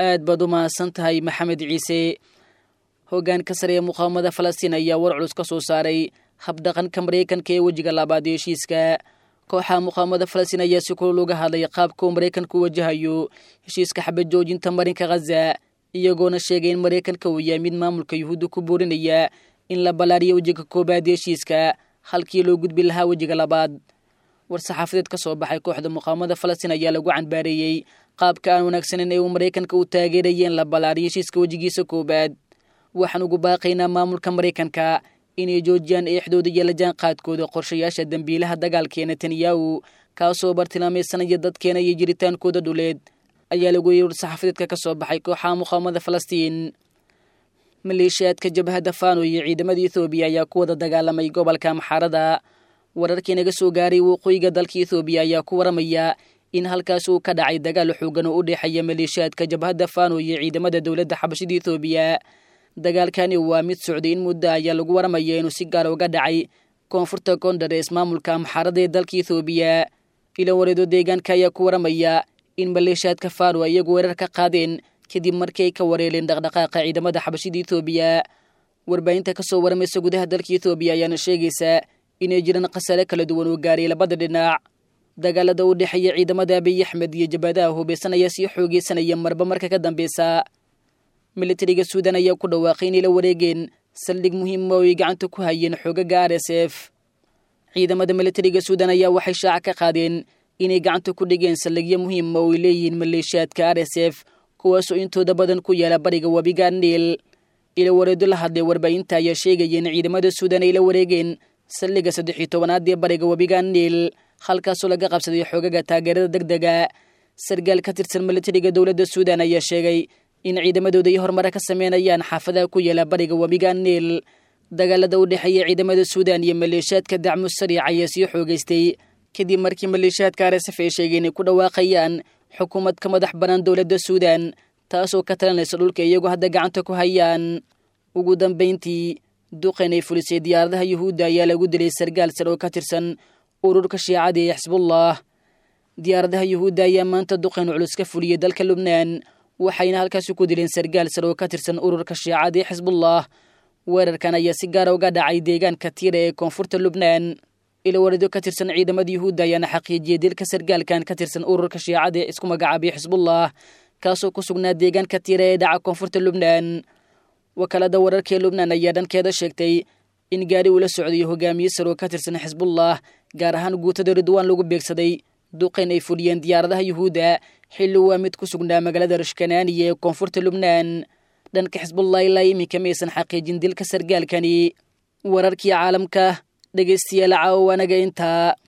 aad baad u mahadsan tahay maxamed ciise hoggaanka sare ee muqaawamada falastiin ayaa war culus ka soo saaray habdhaqanka maraykanka ee wejiga labaad ee heshiiska kooxaha muqaawamada falastiin ayaa si kulul uga hadlay qaabka uu maraykanku wajahayo heshiiska xabad joojinta marinka khaza iyagoona sheegay in maraykanka uu yahay mid maamulka yuhuudda ku boorinaya in la ballaariyo wejiga koobaad ee heshiiska halkii loo gudbi lahaa wejiga labaad war-saxaafadeed ka soo baxay kooxda muqaawamada falastiin ayaa lagu canbaareeyey qaabka aan wanaagsaneyn ee uu maraykanka u taageeraya in la ballaariyo heshiiska wejigiisa koobaad waxaan ugu baaqaynaa maamulka maraykanka inay joojiyaan eexdooda iyo lajaan qaadkooda qorshayaasha dembiilaha dagaalka ee netanyahu kaasoo bartilmaamaysanaya dadkeena iyo jiritaankooda dhuleed ayaa lagu yiri war-saxaafadeedka ka soo baxay kooxaha muqaawamada falastiin maleeshiyaadka jabhadda fano iyo ciidamada ethoobiya ayaa ku wada dagaalamay gobolka maxaarada wararkii naga soo gaaray waqooyiga dalka ethoobiya ayaa ku waramaya in halkaas uu ka dhacay dagaal xoogan oo u dhexeeya maleeshiyaadka jabhadda fano iyo ciidamada dowladda xabashida ethoobiya dagaalkani waa mid socday in muddo ayaa lagu waramaya inuu si gaar uga dhacay koonfurta kondares maamulka maxaarada ee dalka ethoobiya ilo wareedo deegaanka ayaa ku waramaya in maleeshiyaadka fano iyagu weerar ka qaadeen kadib markii ay ka wareeleen dhaqdhaqaaqa ciidamada xabashida ethoobiya warbaahinta kasoo waramaysa gudaha dalka ethoobiya ayaana sheegaysaa inay jiraan khasaare kala duwan oo gaaray labada dhinac dagaalada u dhexeeya ciidamada abiy axmed iyo jabhadaha hubeysan ayaa sii xoogeysanaya marba marka ka dambeysa militariga suudan ayaa ku dhawaaqay inay la wareegeen saldhig muhiima oo ay gacanta ku hayeen xoogaga r s f ciidamada militariga suudan ayaa waxay shaaca ka qaadeen inay gacanta ku dhigeen saldhigyo muhiima oo ay leeyihiin maleeshiyaadka r s f kuwaasoo intooda badan ku yaala bariga webiga niil ila wareedo la hadlay warbaahinta ayaa sheegaya in ciidamada suudan ay la wareegeen saldhiga saddex iyo tobanaad ee bariga webiga niil halkaasoo laga qabsaday xoogaga taageerada deg dega sargaal ka tirsan militariga dowladda suudan ayaa sheegay in ciidamadooda ay horumare ka sameynayaan xaafadaha ku yaala bariga webiga niil dagaalada u dhexeeya ciidamada suudan iyo maleeshiyaadka dacmu sariic ayaa sii xoogeystay kadib markii maleeshiyaadka arsaf ay sheegeen inay ku dhawaaqayaan xukuumad ka madax bannaan dowladda suudan taasoo ka talinaysa dhulka iyagu hadda gacanta ku hayaan ugu dambayntii duqan ay fulisay diyaaradaha yuhuudda ayaa lagu dilay sargaal sar oo ka tirsan ururka shiicada ee xisbullah diyaaradaha yuhuudda ayaa maanta duqan culus ka fuliyey dalka lubnaan waxayna halkaasi ku dileen sargaal sar oo ka tirsan ururka shiicada ee xisbullah weerarkan ayaa si gaara uga dhacay deegaanka tiira ee koonfurta lubnaan ilowarido ka tirsan ciidamada yuhuudda ayaana xaqiijiyey dilka sargaalkan ka tirsan ururka shiicada ee isku magacaabay xisbullah kaasoo ku sugnaa deegaanka tiira ee dhaca koonfurta lubnaan wakaalada wararka ee lubnaan ayaa dhankeeda sheegtay in gaari uu la socday hogaamiye sar oo ka tirsan xisbullah gaar ahaan guutada ridwaan lagu beegsaday duqayn ay fuliyeen diyaaradaha yuhuudda xilli waa mid ku sugnaa magaalada rashkanaaniya ee koonfurta lubnaan dhanka xisbullah ilaa iminka maysan xaqiijin dilka sargaalkani wararkii caalamka dhegaystayaal caawo anaga intaa